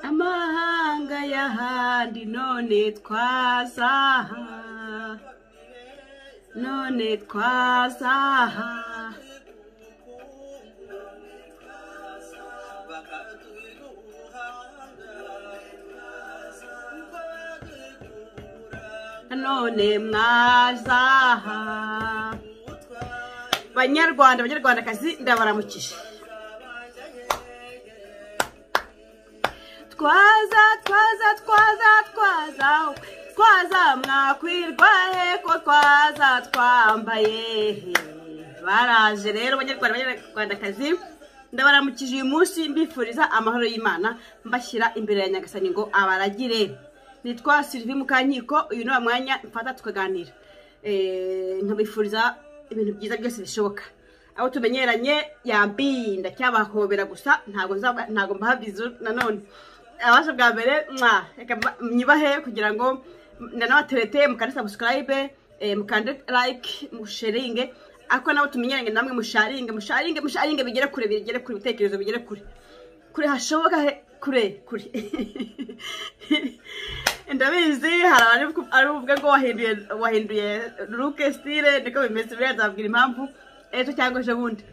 amahanga y'ahandi none twazaha none twazaha none mwazaha banyarwanda banyarwandakazi ndabaramukije twaza twaza twaza twaza twaza mwakwirwa he ko twaza twambaye he baraje rero banyarwanda banyarwandakazi ndabaramukije uyu munsi mbifuriza amahoro y'imana mbashyira imbere ya nyagasani ngo abaragire nitwa sylvie mukankiko uyu ni wa mwanya mfata tukaganira Eh, nkabifuriza ibintu byiza byose bishoboka abo tumenyeranye yambi ndacyabahobera gusa ntabwo nzaba- ntabwo mbahabizu nanone abasha bwa mbere mwa reka mba- myubahe kugira ngo nanabaterete mukande subscribe eh, mukande like musharinge ariko nabo tumenyeranye namwe musharinge musharinge musharinge bigere kure bigere kure ibitekerezo bigere kure kure hashoboka he- kure kure ndabizi hari abari ku- ari buvuge ngo wahinduye wahinduye luke stile niko bimeze buriya nzabwira impamvu ejo cyangwa ejo bundi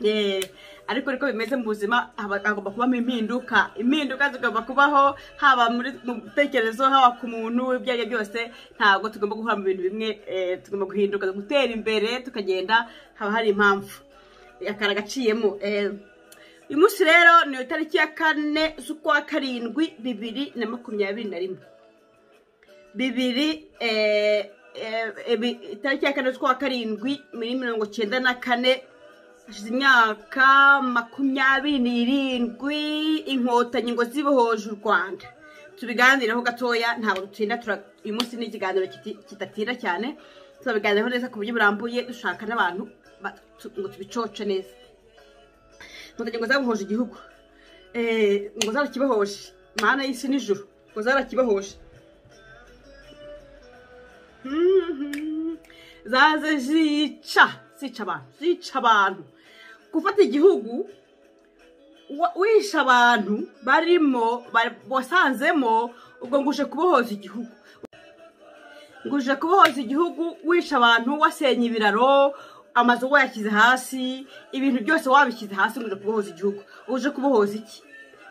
Eh, ariko niko bimeze mu buzima haba- hagomba kubamo impinduka impinduka zigomba kubaho haba muri mu bitekerezo haba ku muntu ibyo ari byo byose ntabwo tugomba guhura mu bintu bimwe eh, tugomba guhinduka gutera imbere tukagenda haba hari impamvu akara gaciyemo eh, uyu munsi rero ni itariki ya kane z'ukwa karindwi bibiri na makumyabiri na rimwe bibiri eh, eh, eh, bi- itariki ya kane z'ukwa karindwi muri mirongo cyenda na kane hashize imyaka makumyabiri n'irindwi inkotanyi zibohoje u rwanda tubiganiraho gatoya ntabwo dutinda tura- uyu munsi ni ikiganiro kiti- kidatinda cyane tuzabiganiraho neza ku buryo burambuye dushaka n'abantu ba- tu- ngo tubicoce neza inkotanyi ngo zabohoje igihugu Eh, ngo zarakibohoje mana y'isi n'ijuru ngo zarakibohoje zaze zica zica abantu zica abantu gufata igihugu wa- wishe abantu barimo bari- wasanzemo ubwo nguje kubohoza igihugu nguje kubohoza igihugu wishe abantu wasenya ibiraro amazu wayashyize hasi ibintu byose wabishyize hasi nguje kubohoza igihugu uje kubohoza iki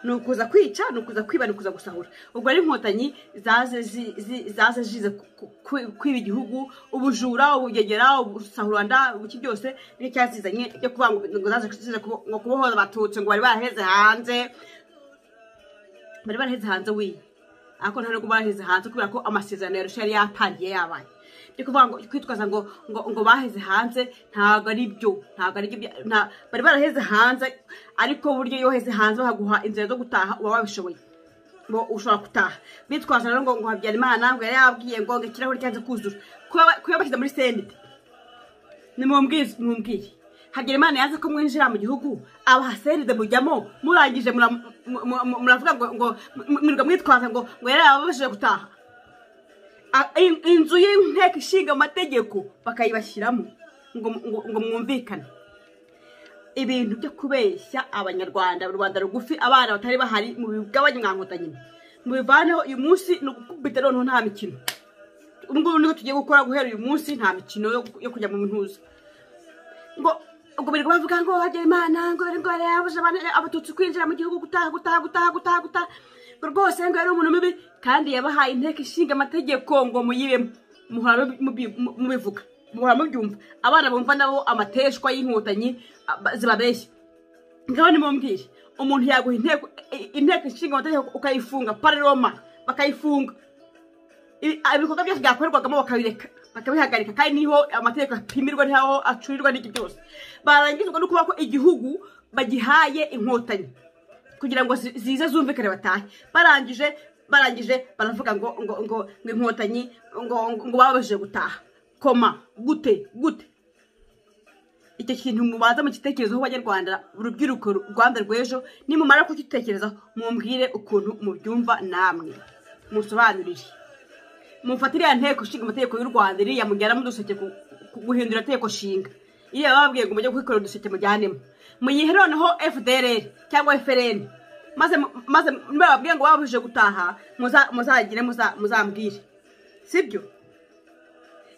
ni ukuza kwica ni ukuza kwiba ni ukuza gusahura ubwo ari inkotanyi zaze zi- zi- zaze zize ku- ku- kwi- kwiba igihugu ubujura ubugegera ubusahuranda iki byose nicyo cyazizanye cyo kuvuga ngo ngo zaze zize kubo- ngo kubohoza abatutsi ngo bari baraheze hanze bari baraheze hanze wiye ariko nta nubwo baraheze hanze kubera ko amasezerano ya rusha yari yatangiye yabaye byo kuvuga ngo kwitwaza ngo ngo ngo baheze hanze ntabwo ari byo ntabwo ari byo bya- nta- bari baraheze hanze ariko buryo iyo uheze hanze bahaguha inzira zo gutaha uba wabishoboye ngo ushobora gutaha bitwaza rero ngo ngo habyarimana ngo yari yabwiye ngo ngo ikirahuri cyanze kuzura kuba bashyize muri sendite nimubwire mwumvire habyarimana yaza ko mwinjira mu gihugu abahaseride mujyamo murangije mura- mu- mu- mu- muravuga ngo ngo mwirwa mwitwaza ngo ngo yari yababashije gutaha A- in- inzu y'inteko ishinga amategeko bakayibashyiramo ngo ngo- ngo mwumvikane ibintu byo kubeshya abanyarwanda rubanda rugufi abana batari bahari mu bigabanye mwankuta nyine mubivaneho uyu munsi ni ugukubita noneho nta mikino ubu ngubu nibwo tugiye gukora guhera uyu munsi nta mikino yo yo kujya mu ntuza ngo ubwo birirwa bavuga ngo hajya imana ngo ngo yabuje abana- abatutsi kwinjira mu gihugu gutaha gutaha gutaha gutaha gutaha ngo rwose ngo yari umuntu mubi kandi yabahaye inteko ishinga amategeko ngo muyibemo muhora mubi- mu- mubivuga muhora mubyumva abana bumva nabo amateshwa y'inkotanyi aba- zibabeshya ngaho nimumbwire umuntu yaguha inteko i- inteko ishinga amategeko ukayifunga pararoma bakayifunga ibi- ibikorwa byose byakorerwagamo bakabireka bakabihagarika kandi niho amategeko apimirwa niho acurirwa n'iki byose barangizwa no kuba ko igihugu bagihaye inkotanyi kugira ngo zi- zize zumvikane batahe barangije barangije baravuga ngo ngo ngo ngo inkotanyi ngo ngo- ngo babashije gutaha koma gute gute icyo kintu mubanza mugitekerezaho banyarwanda urubyiruko rwanda rw'ejo nimumara kukitekerezaho mumbwire ukuntu mubyumva namwe musobanurire mufate iriya nteko nshinga amategeko y'u rwanda iriya mujyanamo uduseke ku- ku- guhindura nteko nshinga iriya bababwiye ngo mujye kwikorera uduseke mujyanemo muyihe noneho fdr cyangwa frn maze maze nibababwiye ngo babujije gutaha muzagire muzambwire sibyo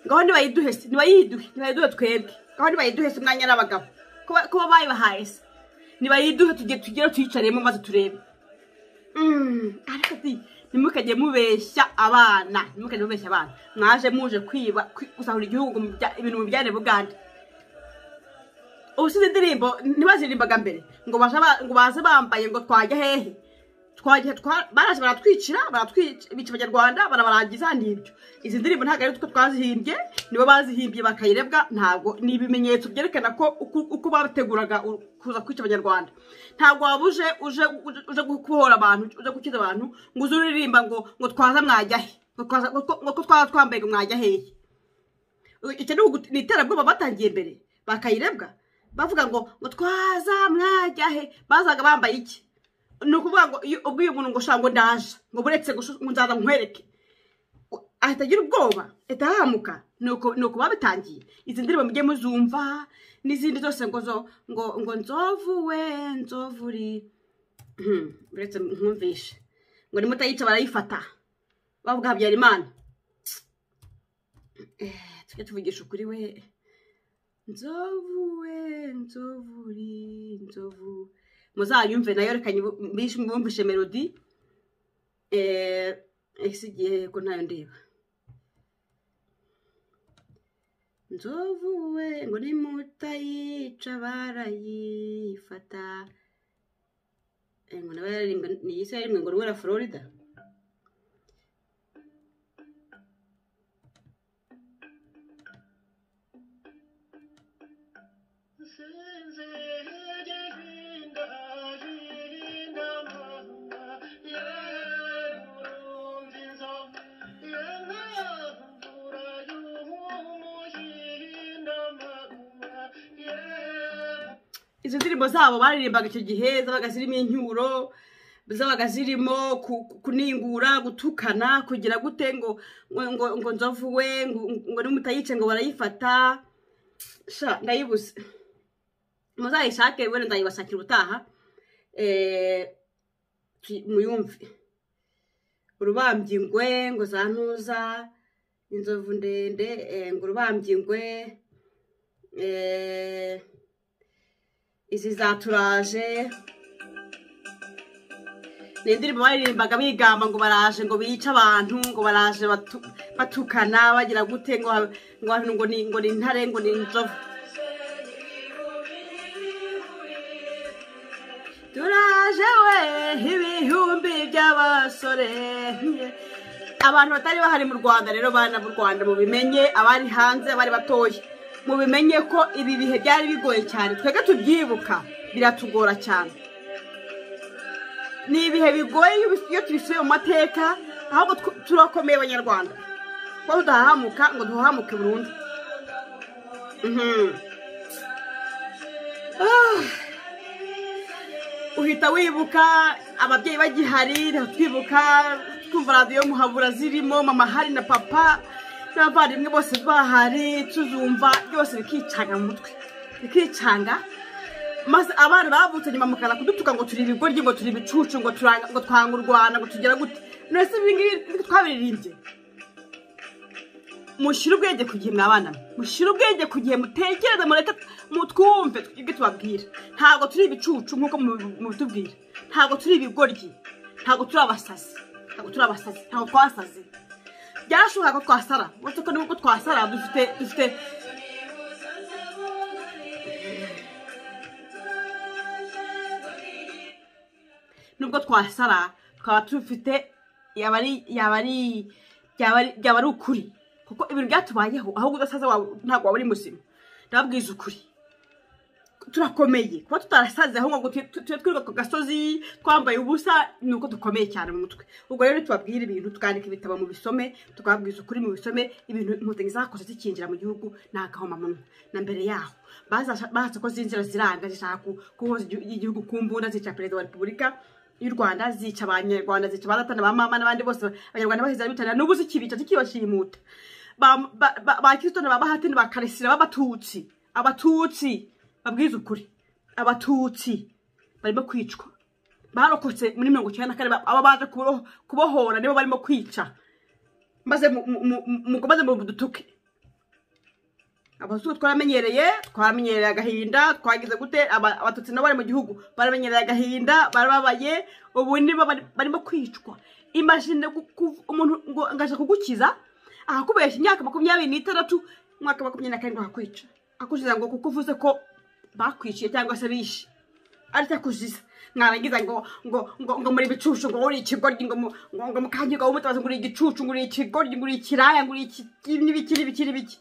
ngaho ntibayiduhe se ntibayiduhe ntibayiduhe twebwe ngaho ntibayiduhe se umwanya n'abagabo kuba bayibahaye se ntibayiduhe tugere tuyicaremo maze turebe ariko ati ntimukajye mubeshya abana ntimukajye mubeshya abana mwaje muje kwiba gusahura igihugu ibintu mu byane bugande ubusize indirimbo ntibaziririmbaga mbere ngo baze bambaye ngo twajya hehe baraje baratwicira bica abanyarwanda barabarangiza n'ibyo izi ndirimbo ntabwo ari utwo twazihimbye nibo bazihimbye bakayirebwa ntabwo ni ibimenyetso byerekana ko uko bateguraga kuza kwica abanyarwanda ntabwo waba uje uje kubohora abantu uje gukiza abantu ngo uze uririmba ngo ngo twaza mwajya he ngo ko twaza twambaye ngo mwajya hehe icyo ni iterabwoba batangiye mbere bakayirebwa bavuga ngo ngo twaza mwajya he bazaga bambaye iki ni ukuvuga ngo ubwo uyu muntu ngo ushaka ngo ndaje ngo buretse ngo nzaza nkwereke ahita agira ubwoba ahita ahamuka ni uko babitangiye izi ndirimbo mujye muzumva n'izindi zose ngo zo ngo ngo nzovu we nzovu uri buretse nkumvishe ngo ni mutayica barayifata bavuga habyarimana tujye tuvugisha ukuri we nzovu we nzovu uri nzovu muzayumve nayo reka mwumvishe melodi ese igihe ko ntayo ndeba nzovu we ngo nimutayica barayifata ngo nawe yaririmba ni iyi se ngo rwera florida izo ndirimbo zabo baririmbaga icyo gihe zabaga zirimo incyuro zabaga zirimo kuningura gutukana kugira gute ngo ngo nzovu we ngo nimutayice ngo barayifata ndayibuze muzayishake wenda ndayibashakira ubutaha muyumve urubambye ingwe ngo za ntuza inzovu ndende ngo urubambye ingwe izi za turaje ni indirimbo baririmbaga bigamba ngo baraje ngo bice abantu ngo baraje batukana bagira gute ngo ngo ni intare ngo ni inzovu turaje we ibihumbi by'abasore abantu batari bahari mu rwanda rero bana b'u rwanda mu bimenye abari hanze abari batoya mubimenye ko ibi bihe byari bigoye cyane twebwe tubyibuka biratugora cyane ni ibihe bigoye iyo tubisubiye mu mateka ahubwo turakomeye abanyarwanda kuko tudahahamuka ngo duhahamuke burundu uhita wibuka ababyeyi bagihari twibuka twumva radiyo muhabura zirimo mama hari na papa n'abavandimwe bose bahari tuzumva byose bikicanga mu mutwe bikicanga maze abana bavutse nyuma mukana kudutuka ngo turi ibigoryi ngo turi ibicucu ngo twanga u rwanda ngo tugera gute none se ibi ngibi twabiririmbye mushyire ubwenge ku gihe mwabana mushyire ubwenge ku gihe mutekereze mureke mutwumve ibyo tubabwira ntabwo turi ibicucu nk'uko mubitubwira ntabwo turi ibigoryi ntabwo turi abasazi ntabwo turi abasazi ntabwo twasaze byarashoboka ko twasara uretse ko nubwo twasara dufite dufite nubwo twasara twaba tufite yaba ari yaba ari byaba ari ukuri kuko ibintu byatubayeho ahubwo udasaza ntabwo waba uri muzima ndababwiza ukuri turakomeye kuba tutarasaze ahubwo ngo tube twiruka ku gasozi twambaye ubusa ni uko dukomeye cyane mu mutwe ubwo rero tubabwira ibintu tukandika ibitabo mu bisome tukababwiza ukuri mu bisome ibintu inkotanyi zakoze zikinjira mu gihugu ni agahomamunwa na mbere yaho bahatse ko zinjira ziranga zishaka kuhoza igihugu ku mbunda zica perezida wa repubulika y'u rwanda zica abanyarwanda zica abadatana ba mama n'abandi bose abanyarwanda baheza bitanira n'ubu zikibica zikibashimuta ba kirisito na ba bahati bakarisira b'abatutsi abatutsi babwiza ukuri abatutsi barimo kwicwa barokotse muri mirongo icyenda na kane aba baje kubohora nibo barimo kwica maze mukomeze mu dutuke abazungu twaramenyereye twamenyereye agahinda twagize gute abatutsi nabo bari mu gihugu baramenyereye agahinda barababaye ubu nibo barimo kwicwa imashini umuntu ngo ngaje kugukiza ahakubeshya imyaka makumyabiri n'itandatu umwaka makumyabiri na karindwi akakwica akuziza ngo kuko uvuze ko bakwiciye cyangwa se bishe aricyo akuziza mwarangiza ngo ngo ngo ngo muri ibicucu ngo uri ikigoryi ngo ngo mukange ngo umutabazi ngo uri igicucu ngo uri ikigoryi ngo uri ikiraya ngo uri iki n'ibiki n'ibiki n'ibiki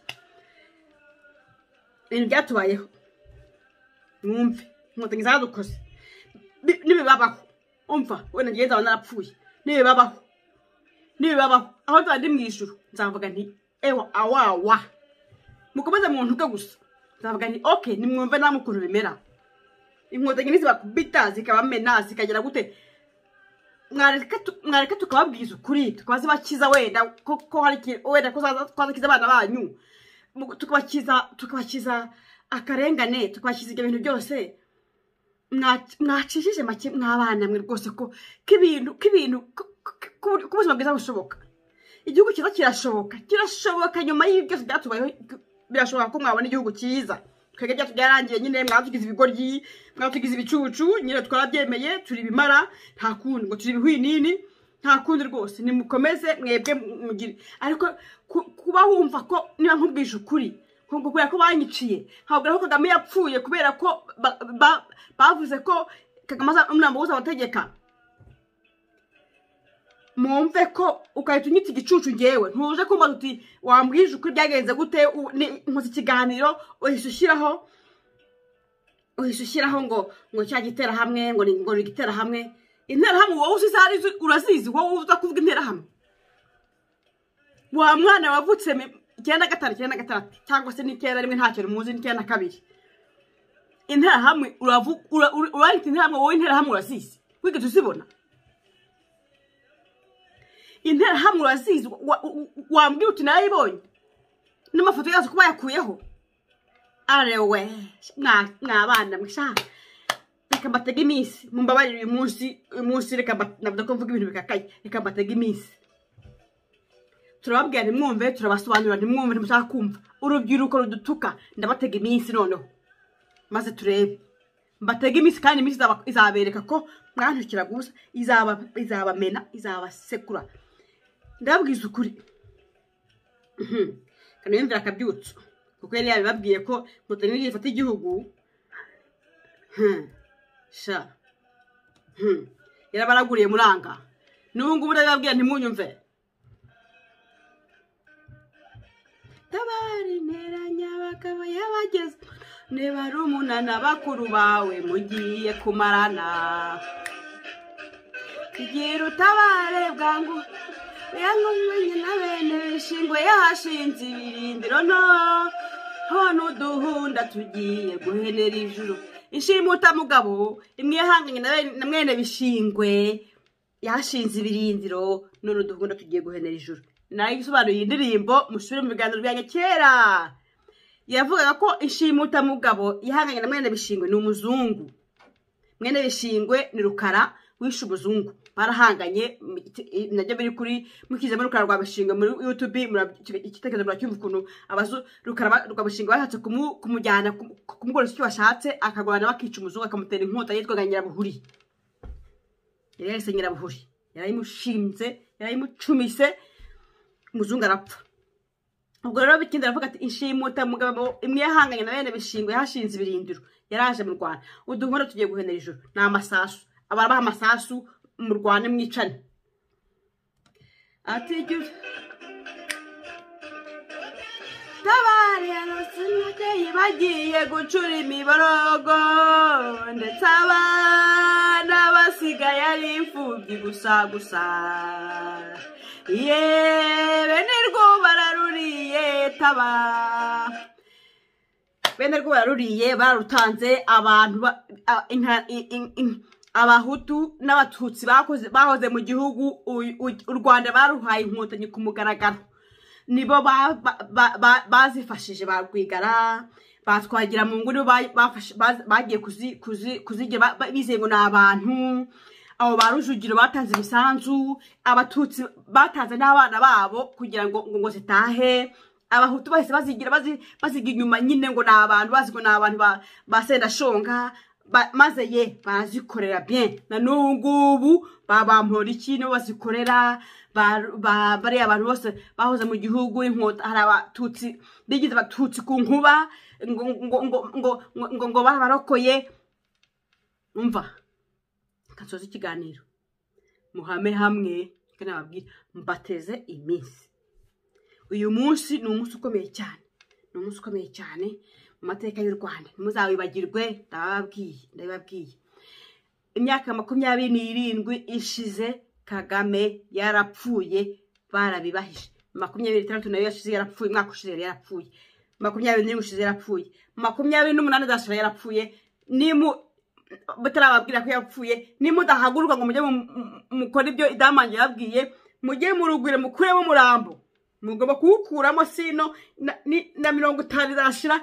ibintu byatubayeho mwumve inkotanyi zaradukoze n'ibibabaho umva wenda ngiye nzaba narapfuye n'ibibabaho n'ibibabaho aho nzaba ndi mu ijuru nzavuga nti ewa awawa mukomeze mu ntuke gusa nzavuga nti oke nimwumve namwe ukuntu bimera inkotanyi ntizibakubita zikabamena zikagera gute mwareka tukababwiza ukuri tukaba zibakiza wenda ko hari wenda ko twazakiza abana banyu tukabakiza tukabakiza akarengane tukabakiza ibyo bintu byose mwacishije make mw'abana mwe rwose ko k'ibintu k'ibintu k'ubuzima bwiza bushoboka igihugu cyiza kirashoboka kirashoboka nyuma y'ibi byose byatubayeho birashoboka ko mwabona igihugu cyiza twebwe byacu byarangiye nyine mwatugize ibigoryi mwatugize ibicucu nyine twarabyemeye turi ibimara nta kundi ngo turi ibihwinini nta kundi rwose nimukomeze mwebwe mugire ariko kuba wumva ko niba nkubwije ukuri kubera ko banyiciye ntabwo ko kagame yapfuye kubera ko bavuze ko kagame umwambi wose abategeka mwumve ko ugahita unyita igicucu ngewe ntuje kumva uti wambwije ukuri byagenze gute nkoze ikiganiro uhise ushyiraho uhise ushyiraho ngo ngo cya giterahamwe ngo ngo ni igiterahamwe interahamwe wowe uzi izo urazizi wowe uza kuvuga interahamwe wa mwana wavutse icyenda gatanu icyenda gatandatu cyangwa se n'icyenda rimwe ntacyo muzi n'icyenda kabiri interahamwe urandika interahamwe wowe interahamwe urazizi wigeze uzibona interahamwe urazizi wambwira uti narayibonye n'amafoto yazo kuba yakuyeho arewe mwabana mwishaka reka mbatege iminsi mumbabarire uyu munsi uyu munsi reka navuga ko mvuga ibintu bikakaye reka mbatege iminsi turababwira ntimwumve turabasobanurira ntimwumve ntimushaka kumva urubyiruko rudutuka ndabatega iminsi noneho maze turebe mbatega iminsi kandi iminsi izabereka ko mwantukira gusa izabamena izabasekura ndababwiza ukuri kaniyumvira akabyutso kuko yari yabibabwiye ko inkotanyi n'igihe ifata igihugu sha yarabaraguriye muranga n'ubu ngubu ndabibabwira ntimunyumve tabari nteranya bakaba yabageze niba rumunana bakuru bawe mugiye kumarana igira utabare bwangu yangumenye na bene shingwe yahashinze ibirindiro no hano uduhunda tugiye guhenera ijuru ishimuta mugabo imwe yahanganye na mwene bishingwe yashinze ibirindiro none uduhunda tugiye guhenera ijuru nayo isobanura iyi ndirimbo mushure mu biganiro byanjye kera yavugaga ko inshimutamugabo yahanganye na mwene bishingwe ni umuzungu mwene bishingwe ni rukara wishe umuzungu barahanganye nabyo biri kuri mukizemo rukara rwa bishingwe muri yutubi igitekerezo muracyumva ukuntu rukara rwa bishingwe bashatse kumujyana kumukoresha icyo bashatse akagorana bakica umuzungu akamutera inkota yitwaga nyirabuhuri yari yahise nyirabuhuri yarayimushinze yarayimucumise umuzungu arapfa ubwo rero bitinda aravuga ati inshimuta mugabo imwe yahanganye na bene bishingwe yahashinze ibirindiro yaraje mu rwanda uduhora tugiye guhenera ijoro ni amasasu ababaha amasasu mu rwanda mwicane ati tabari ababyeyi bagiye gucura imiborogo ndetse abana basigaye ari imfubyi gusa gusa yeee bene rwo bararuriye taba bene rwo bararuriye barutanze abantu abahutu n'abatutsi bahoze mu gihugu u rwanda baruhaye inkotanyi ku mugaragaro nibo bazifashije barwigara batwagira mu ngo nibo bagiye kuzigira bizeye ngo ni abantu abo ba rujugiro batanze imisanzu abatutsi batanze n'abana babo kugira ngo ngo ngo zitahe abahutu bahise bazigira bazi- baziga inyuma nyine ngo ni abantu bazi ngo ni abantu ba- ba sendashonga ba- maze ye barazikorera bien na n'ubu ngubu babambora iki nibo bazikorera ba- ba- bariya abantu bose bahoze mu gihugu inkota hari abatutsi bigize abatutsi ku nkuba ngo ngo ngo ngo ngo ngo babarokoye umva reka nsoze ikiganiro muhame hamwe reka nababwire mbateze iminsi uyu munsi ni umunsi ukomeye cyane ni umunsi ukomeye cyane mu mateka y'u rwanda ntimuzawibagirwe ndababwiye ndabibabwiye imyaka makumyabiri n'irindwi ishize kagame yarapfuye barabibahije makumyabiri itandatu nayo yashize yarapfuye umwaka ushize yari yarapfuye makumyabiri n'irindwi ushize yarapfuye makumyabiri n'umunani azashira yarapfuye nimu batarababwira ko yapfuye nimudahaguruka ngo mujye mu- mu- mukore ibyo idamange yababwiye mujye murugwire mukuremo umurambo mugomba kuwukuramo sino na- ni- na mirongo itanu izashira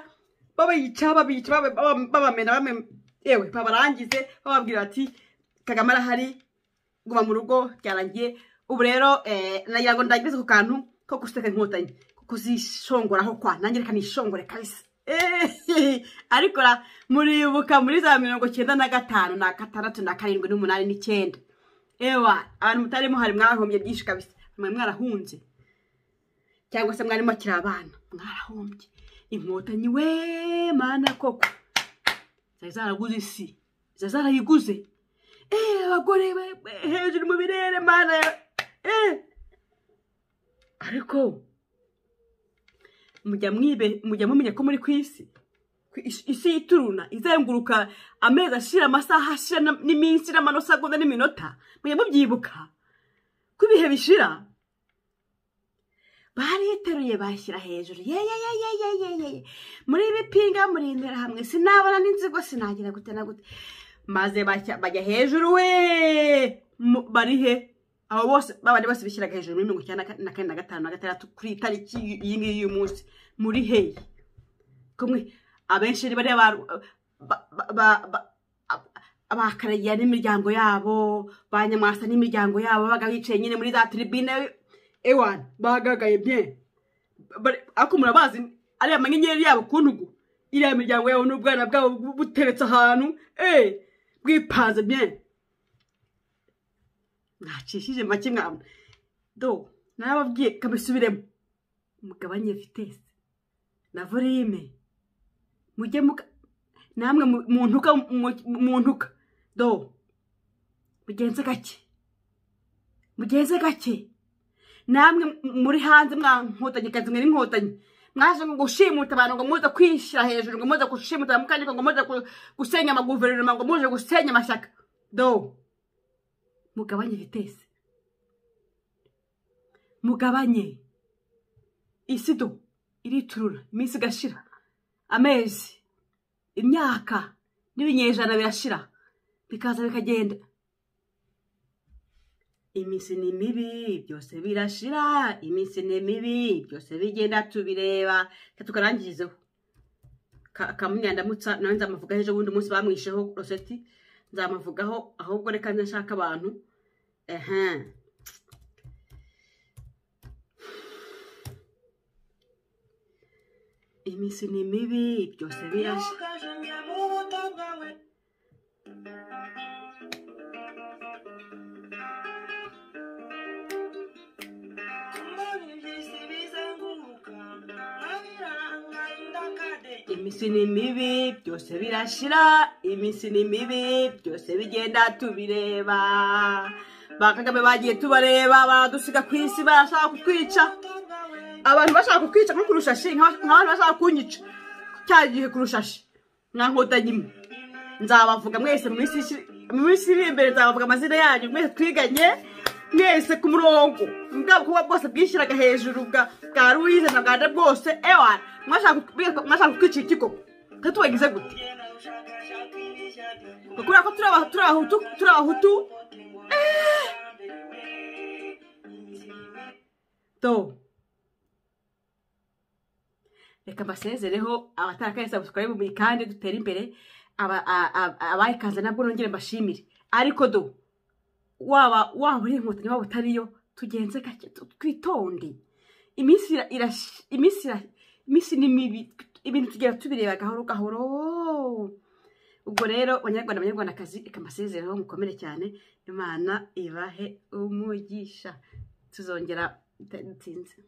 babayica babiyica baba- baba- babamena bame- yewe babarangize bababwira bati kagame arahari guma mu rugo byarangiye ubu rero eh, nagira ngo ndangirize ku kantu ko guseka inkotanyi kuzishongoraho kwa nange reka nishongore kabisa Eh, ariko ra- muribuka muri za mirongo cyenda na gatanu na gatandatu na karindwi n'umunani n'icyenda ewa abantu mutarimo hari mwahombye byinshi kabisa mwari mwarahunze cyangwa se mwarimo akiri abana mwarahombye inkotanyi we mana koko zari zaraguze isi zari zarayiguze eee abagore we we, hejuru mu birere mana eee ariko mujya mwibe mujya mumenya ko muri ku isi Ku isi- isi yituruna izenguruka amezi ashira amasaha ashira na- n'iminsi n'amanosa agonda n'iminota mujya mubyibuka ko ibihe bishira bariteruye bashyira hejuru ye ye ye ye ye ye ye ye muri bipinga murindira hamwe sinabona n'inzigo sinagira gute na gute maze bajya bajya hejuru we Mu- bari he abo bose babandi bose bishyiraga hejuru muri mirongo icyenda na ka- na kane na gatanu na gatandatu kuri iyi tariki iyi ngiyi y'uyu munsi muri heyi kumwe abenshi ni bariya ba- ba- ba- ba- ba- abakaragiya n'imiryango yabo ba nyamwasa n'imiryango yabo babaga bicaye nyine muri za tribune ewan bagagaye bien Bari- ariko murabazi ariya manyenyeri yabo ku ntugu iriya miryango yabo n'ubwana bwabo bu- buteretse ahantu eh bwipanze bien mwacishije make mwabona do narababwiye kabisubiremo mugabanye vitesi na volume mujye muka namwe mu- mu ntuka mu- mu ntuka do mugenze gake mugenze gake namwe m- muri hanze mwa nkotanyi kazi mwere inkotanyi mwaje ngo gushimuta abantu ngo muze kwishyira hejuru ngo muze gushimuta abamukandika ngo muze gu- gusenya amaguverinoma ngo muze gusenya amashyaka do mugabanye vitesi mugabanye isi do iriturura iminsi igashira amezi imyaka n'ibinyejana birashira bikaza bikagenda iminsi ni mibi byose birashira iminsi ni mibi byose bigenda tubireba Reka tukarangirizeho Ka- kamunya ndamutsa nawe nzamuvugaho ejo bundi umunsi bamwisheho roseti nzamuvugaho ahubwo reka nashaka abantu ehe iminsi ni mibi byose birashira Ukaże mnie mu to mały Kumari bisibi zanguruka Nabiranga indakade iminsi ni mibi byose birashira iminsi ni mibi byose bigenda tubireba ba kagame bagiye tubareba baradusiga ku isi barashaka kutwica Muto bwawe abantu bashaka kukwica nko ku rushashi nka- nk'abantu bashaka kunyica cya gihe ku rushashi nka nkotanyi imwe nzabavuga mwese mu minsi iri- mu minsi iri imbere nzabavuga amazina yanyu mwese twiganye mwese ku murongo bwaba kuba bwose bwishyiraga hejuru bwa bwa ruwize na bwanda bwose ewa mwashaka ku- mwashaka kutwicira iki koko twe tubagize gute Gdzie na uszakaszaki wisiady ngo kubera ko turi Aba- turi abahutu turi abahutu to reka mbasezereho abatarakaye sabusikarayibu muyikande dutere imbere abayikaze nabwo nongere mbashimire ariko do waba waba uri inkotanyi waba utariyo tugenze gake tu- twitonde iminsi ira- irash- iminsi ira- iminsi ni mibi ibintu tugera tubireba gahoro gahoro ubwo rero banyarwanda banyarwandakazi reka mbasezeraho mukomere cyane imana ibahe umugisha tuzongera bitinze